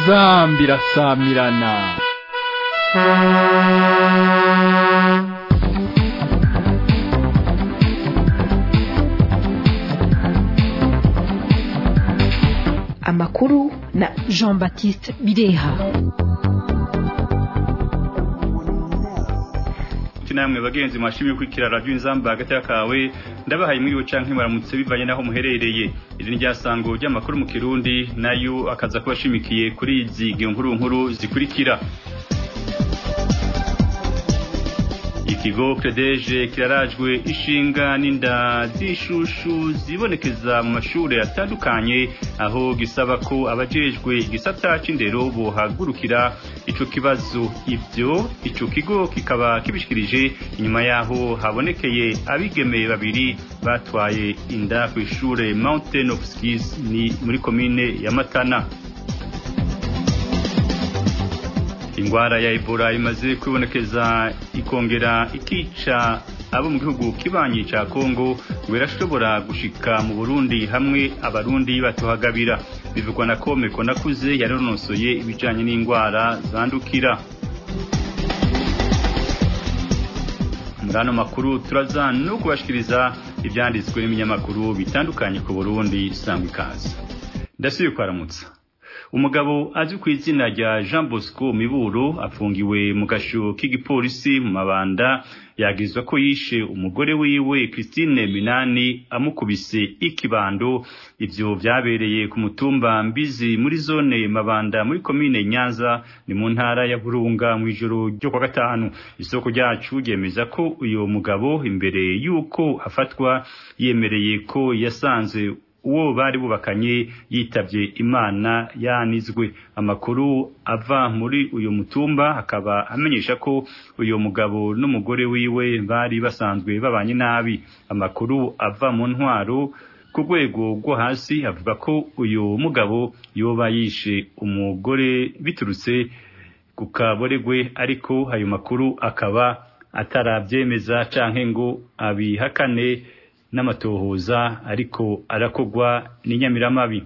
inzambi irasamirana amakuru na jean baptiste bireha namwe bagenzi mwashimye kwikira radio inzamba hagati yakawe ndabahaye mwiriwe canke maramutse bivanye naho muherereye iri ni ryasango ry'amakuru mu kirundi nayo akaza kubashimikiye kuri izi nkuru nkuru zikurikira ikigo credeje kirarajwe ishinga n'inda z'ishushu zibonekeza mu mashuri atandukanye aho gisaba ko abajejwe igisata c'indero bohagurukira ico kibazo ivyo ico kigo kikaba kibishikirije inyuma yaho habonekeye abigemeye babiri batwaye inda kw'ishure Mountain of Skis ni muri komine ya Matana ingwara ya Ebola imaze kwibonekeza ikongera ikica abo mu gihugu kibanyi ca Kongo birashobora gushika mu Burundi hamwe abarundi batuhagabira bivugwa na Komeko nakuze yaronosoye ibijanye n'ingwara zandukira murano makuru turaza no kubashikiriza ivyanditswe n'iminyamakuru bitandukanye ku Burundi sangwa ikaze ndasubiye kwaramutsa umugabo azwi ku izina rya Jean Bosco Miburo afungiwe mu gasho k'igipolisi mu mabanda yagizwa ko yishe umugore wiwe Christine Minani amukubise ikibando ivyo vyabereye ku mutumba mbizi muri zone mabanda muri komine Nyanza ni mu ntara ya Burunga mu ijoro ryo kwa gatanu isoko ryacu ryemeza ko uyo mugabo imbere yuko afatwa yemereye ko yasanze uwo bari bubakanye yitavye imana yanizwe amakuru ava muri uyu mutumba akaba amenyesha ko uyu mugabo n'umugore wiwe bari basanzwe babanye nabi amakuru ava mu ntwaro ku rwego rwo hasi avuga ko uyu mugabo yoba yishe umugore biturutse ku kaboregwe ariko ayo makuru akaba atarabyemeza canke ngo abihakane n'amatohoza ariko arakogwa n'inyamiramabi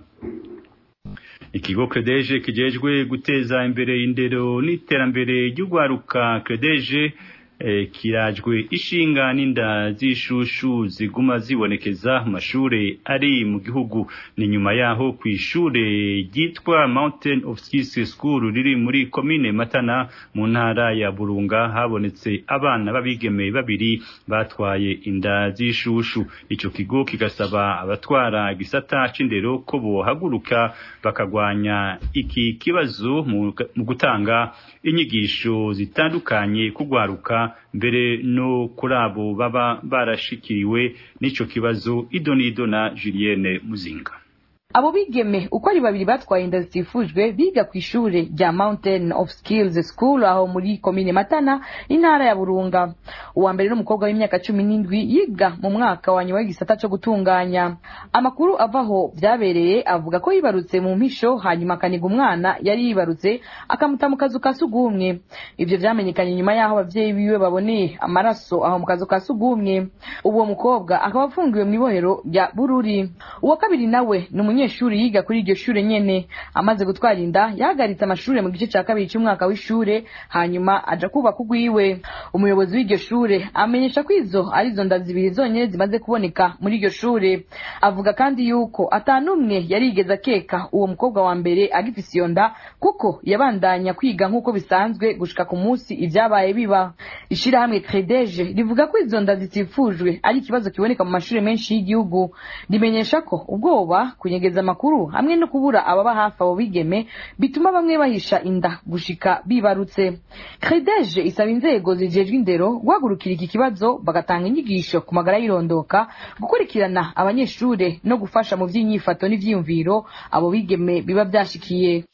ikigo credeje kijejwe guteza imbere indero n'iterambere ry'ugwaruka credeje eh, kirajwe ishinga n'inda z'ishushu ziguma zibonekeza mu mashure ari mu gihugu ni nyuma yaho ku ishure ryitwa Mountain of Skis School riri muri komine Matana mu ntara ya Burunga habonetse abana babigeme babiri batwaye inda z'ishushu ico kigo kigasaba abatwara gisata c'indero ko bohaguruka bakagwanya iki kibazo mu gutanga inyigisho zitandukanye kugwaruka mbere no kuri abo baba barashikiriwe n'ico kibazo idonido na Julienne Muzinga abo bigeme uko ari babiri batwaye inda zitifujwe biga ku ishure rya Mountain of Skills School aho muri komine Matana intara ya Burunga uwa mbere n'umukobwa w'imyaka cumi n'indwi yiga mu mwaka wa nyuma w'igisata co gutunganya amakuru avaho vyabereye avuga ko yibarutse mu mpisho hanyuma akaniga umwana yari yibarutse akamuta mu kazu ka sugumwe ivyo vyamenyekanye nyuma y'aho abavyeyi biwe baboneye amaraso aho mu kazu ka sugumwe uwo mukobwa akaba afungiwe mw'ibohero rya Bururi uwa kabiri nawe ni umunyeshuri yiga kuri iryo shure nyene amaze gutwara inda yahagaritse amashure mu gice ca kabiri c'umwaka w'ishure hanyuma aja kubaka ugwiwe umuyobozi w'iryo shure amenyesha ko izo arizo nda zibiri zonyene zimaze kuboneka muri iryo shure avuga kandi yuko atanumwe yarigeze akeka uwo mukobwa wa mbere agifise iyo nda kuko yabandanya kwiga nk'uko bisanzwe gushika ku munsi ivyabaye biba ishirahamwe credeje rivuga ko izo nda zitifujwe ari ikibazo kiboneka mu mashure menshi y'igihugu rimenyesha ko ubwoba kunyegeza amakuru hamwe no kubura ababa hafi abo bigeme bituma bamwe bahisha inda gushika bibarutse credeje isaba inzego zijejwe indero guhagurukira iki kibazo bagatanga inyigisho ku magara y'irondoka gukurikirana abanyeshure no gufasha mu vy'inyifato n'ivyiyumviro abo bigeme biba vyashikiye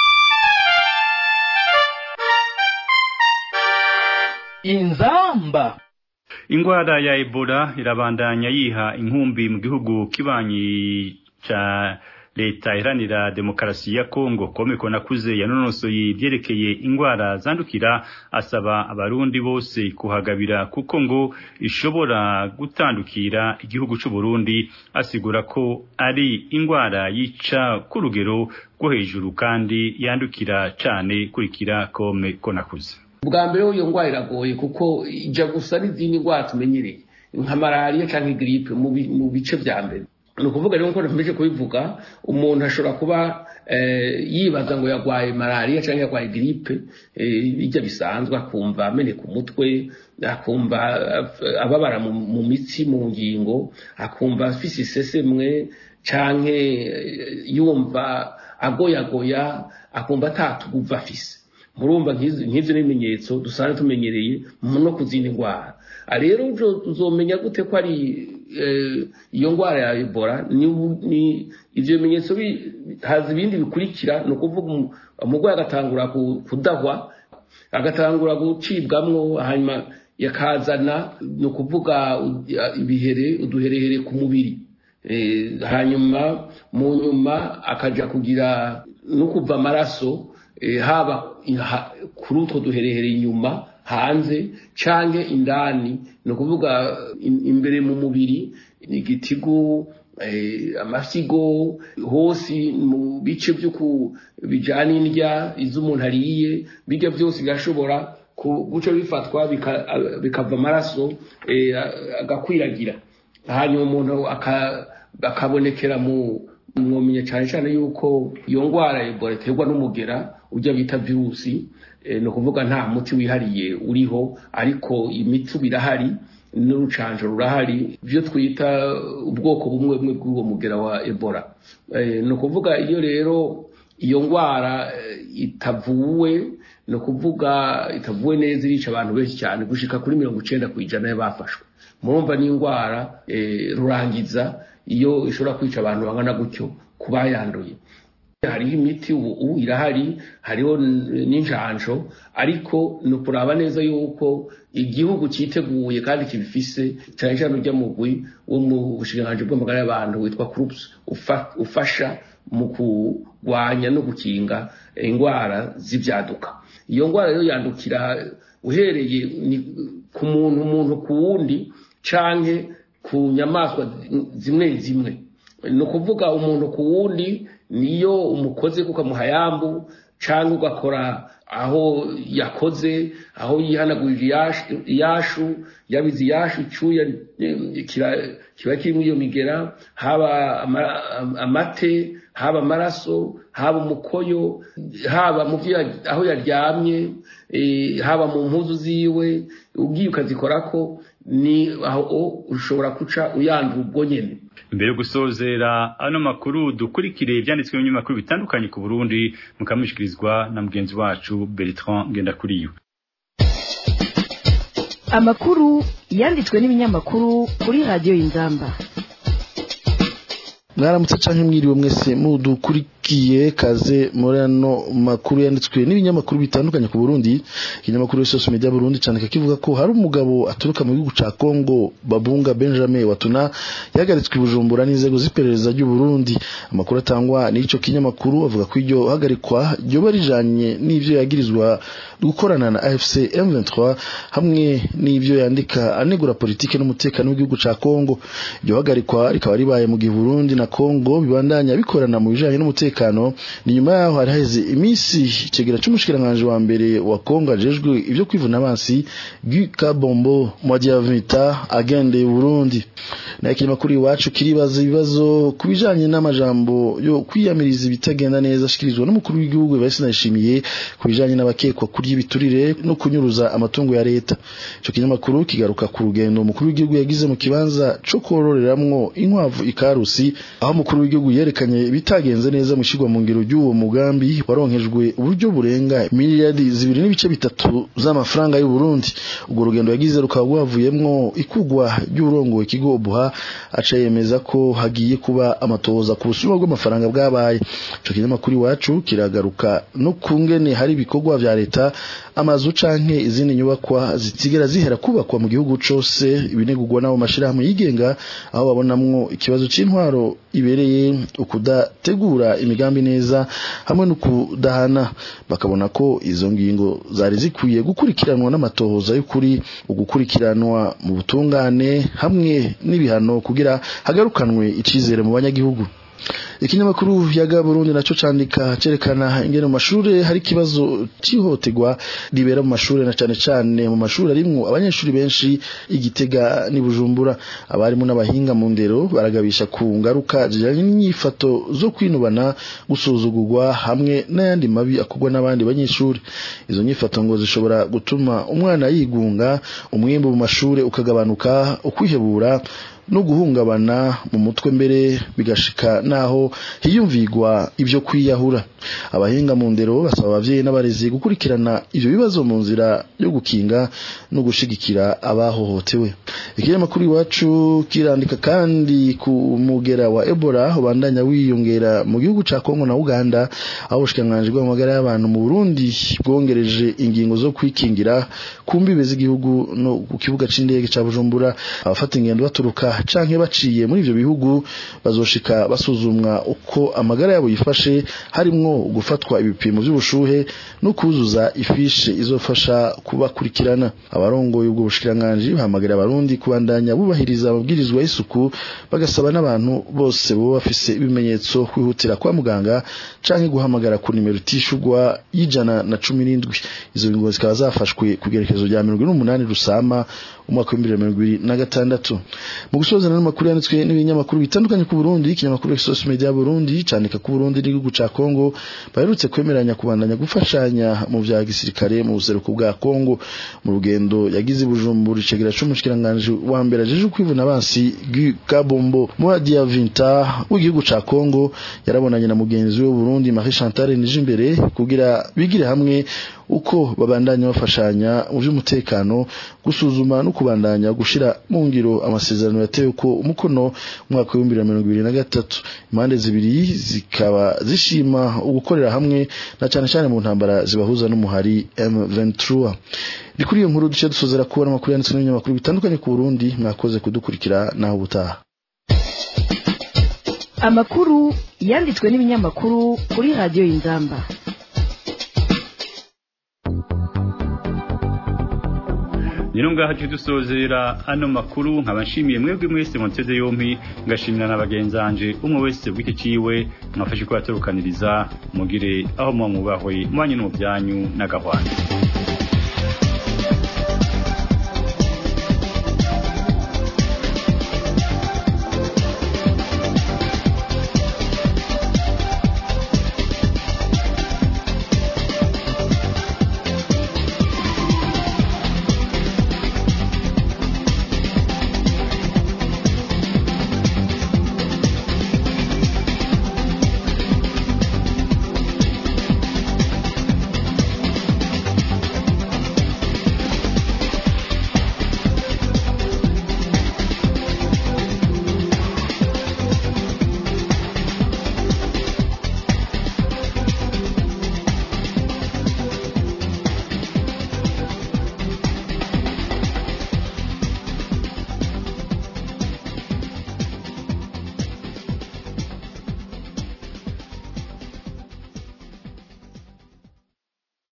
inzamba ingwara ya Ebola irabandanya yiha inkumbi mu gihugu kibanyi ca leta iharanira demokarasi ya Kongo komeko nakuze yanonosoye ibyerekeye ingwara zandukira asaba abarundi bose kuhagabira kuko ngo ishobora gutandukira igihugu c'u Burundi asigura ko ari ingwara yica ku rugero rwo hejuru kandi yandukira cane kurikira komeko nakuze bwa mbere iyo ndwara iragoye kuko ijya gusa n'izindi ndwara tumenyereye nka malariya cyangwa giripe mu bice bya mbere ni ukuvuga rero nk'uko nkomeje kubivuga umuntu ashobora kuba yibaza ngo yarwaye malariya cyangwa yarwaye giripe bijya bisanzwe akumva ameneka umutwe akumva ababara mu mitsi mu ngingo akumva afise isesemwe cyangwa yumva agoyagoya akumva atatuguva afise murumva nk'ibyo n'ibimenyetso dusanzwe tumenyereye no ku zindi ndwara rero uzomenya gute ko ari iyo ndwara ya ebola ni ibyo bimenyetso haza ibindi bikurikira ni ukuvuga umurwayi agatangura kudahwa agatangura gucibwamwo hanyuma yakazana ni ukuvuga ibihere uduherehere ku mubiri hanyuma mu nyuma akajya kugira no kuva amaraso haba kuri utwo duherehere inyuma hanze canke indani ni ukuvuga imbere mu mubiri igitigu amasigo hose mu bice byo bijana indya izo umuntu ariye bijya byose birashobora guca bifatwa bikava amaraso agakwiragira hanyuma umuntu akabonekera mu mwomenya cyane cyane yuko iyo ndwara ebola iterwa n'umugera ujya bita virusi ni ukuvuga nta muti wihariye uriho ariko imiti birahari n'urucanjo rurahari ibyo twita ubwoko bumwe bumwe bw'uwo mugera wa ebola ni ukuvuga iyo rero iyo ndwara itavuwe ni ukuvuga itavuwe neza irica abantu benshi cyane gushika kuri mirongo icyenda ku ijana y'abafashwe murumva n'indwara rurangiza iyo ishobora kwica abantu bangana gutyo ku bayanduye hariho imiti ubu irahari hariho n'injanjo ariko ni ukuraba neza yuko igihugu cyiteguye kandi kibifise cyane cyane ujya mugwi wo mu bushikiranganji bw'amagara y'abantu witwa kurupusi ufasha mu kurwanya no gukinga indwara z'ibyaduka iyo ndwara rero yandukira uhereye ku muntu umuntu ku wundi canke ku nyamaswa zimwe zimwe ni ukuvuga umuntu ku wundi niyo umukoze kuko amuhayambu cyangwa ugakora aho yakoze aho yihanagurije iyashu yabize iyashu icyuya kiba kirimo iyo migera haba amate haba amaraso haba umukoyo haba mu aho yaryamye haba mu mpuzu ziwe ugiye ukazikora ko ni aho ushobora guca uyandura ubwo nyine mbere yo gusozera ano makuru dukurikire ibyanditswe mu binyamakuru bitandukanye ku Burundi mukamushyikirizwa na mugenzi wacu Bertrand Ngendakuriyo amakuru yanditswe n'ibinyamakuru kuri radiyo y'inzamba mwaramutse canke mwiriwe mwese mudukurikiye kaze muri ano makuru yanditswe n'ibinyamakuru bitandukanye ku Burundi ikinyamakuru Social Media Burundi cyane kivuga ko hari umugabo aturuka mu gihugu ca Congo Babunga Benjamin Watuna yahagaritswe i Bujumbura n'inzego z'iperereza ry'u Burundi amakuru atangwa n'ico kinyamakuru avuga ko iryo hagarikwa ryoba rijanye n'ivyo yagirizwa gukorana na AFC M23 hamwe n'ivyo yandika anegura politike n'umutekano w'igihugu ca Congo iryo hagarikwa rikaba ribaye mu gihe Burundi na Congo bibandanya bikorana mu bijanye n'umutekano ni nyuma yaho hari haheze iminsi icegera c'umushikiranganje wa mbere wa Congo ajejwe ivyo kwivuna abansi Guy Kabombo Mwadiavita agendeye Burundi na ikinyamakuru iwacu kiribaza ibibazo ku bijanye n'amajambo yo kwiyamiriza ibitagenda neza ashikirizwa n'umukuru w'igihugu Evariste Ndayishimiye ku bijanye n'abakekwa kurya ibiturire no kunyuruza amatungo ya leta ico kinyamakuru kigaruka ku rugendo umukuru w'igihugu yagize mu kibanza co kororeramwo inkwavu ikarusi aho umukuru w'igihugu yerekanye ibitagenze neza mu shigwa mu ngiro ry'uwo mugambi waronkejwe uburyo burenga miliyari zibiri n'ibice bitatu z'amafaranga y'u Burundi ubwo rugendo yagize rukaba rwavuyemwo ikugwa ry'urongoye ikigo buha aca yemeza ko hagiye kuba amatoza ku busuma bw'amafaranga bwabaye ico kinyamakuru iwacu kiragaruka no kungene hari ibikorwa vya leta amazu canke izindi nyubakwa zitigera zihera kubakwa mu gihugu cose ibinegurwa n'abo mashirahamwe yigenga aho babonamwo ikibazo c'intwaro ibereye ukudategura imigambi neza hamwe no kudahana bakabona ko izo ngingo zari zikwiye gukurikiranwa n'amatohoza y'ukuri ugukurikiranwa mu butungane hamwe n'ibihano kugira hagarukanwe icizere mu banyagihugu ikinyamakuru yaga Burundi naco candika cerekana ingene mu mashure hari ikibazo cihotegwa ribera mu mashure na cane cane mu mashure arimwo abanyeshuri benshi igitega ni Bujumbura abarimu n'abahinga mu ndero baragabisha ku ngaruka zijanye n'inyifato zo kwinubana gusuzugurwa hamwe n'ayandi mabi akorwa n'abandi banyeshuri izo nyifato ngo zishobora gutuma umwana yigunga umwimbu mu mashure ukagabanuka ukwihebura no guhungabana mu mutwe mbere bigashika naho hiyumvigwa ibyo kwiyahura abahinga mu ndero basaba abavyeyi n'abarezi gukurikirana ivyo bibazo mu nzira yo gukinga no gushigikira abahohotewe ikinyamakuru iwacu kirandika kandi ku mugera wa Ebola ubandanya wiyongera mu gihugu ca Kongo na Uganda aho ubushikiranganji bw'amagara y'abantu mu Burundi bwongereje ingingo zo kwikingira ku mbibe z'igihugu no ku kibuga c'indege ca Bujumbura abafata ingendo baturuka canke baciye muri ivyo bihugu bazoshika basuzumwa uko amagara yabo yifashe harimwo gufatwa ibipimo vy'ubushuhe no kuzuza ifishe izofasha kubakurikirana abarongoye ubwo bushikiranganji bahamagara abarundi kubandanya bubahiriza amabwirizwa y'isuku bagasaba n'abantu bose boba bafise ibimenyetso kwihutira kwa muganga canke guhamagara ku nimero itishurwa y'ijana na cumi n'indwi izo ngingo zikaba zafashwe ku gerekezo rya mirongo ine n'umunani rusama umwaka w'ibihumbi bibiri na mirongo ibiri na gatandatu mu gusozana n'amakuru yanditswe n'ibinyamakuru bitandukanye ku Burundi ikinyamakuru Exos Media Burundi candika ku Burundi n'igihugu ca Kongo baherutse kwemeranya kubandanya gufashanya mu vya gisirikare mu buseruko bwa Kongo mu rugendo yagize Bujumbura icegera c'umushikiranganje wa mbere ajeje kwivuna abansi Guy Kabombo Muadia Vinta w'igihugu ca Kongo yarabonanye na mugenzi we Burundi Marie Chantal Nijimbere kugira bigire hamwe uko babandanya bafashanya mu by'umutekano gusuzuma no kubandanya gushira mu ngiro amasezerano yatewe ko umukono umwaka wa 2023 impande zibiri zikaba zishima ugukorera hamwe na cyane cyane mu ntambara zibahuza n'umuhari M23 ni kuri iyo nkuru duce dusozera kubona amakuru yanditswe n'ibinyamakuru bitandukanye ku Burundi mwakoze kudukurikira naho ubutaha amakuru yanditswe n'ibinyamakuru kuri radiyo y'inzamba Nino ngaha tuje dusozera ano makuru nkaba nshimiye mwebwe mwese muteze yompi ngashimira na bagenzanje umwe wese bw'iki ciwe mwafashe ko yaturukaniriza mugire aho muba mubahwe mwanyu no byanyu n'agahwana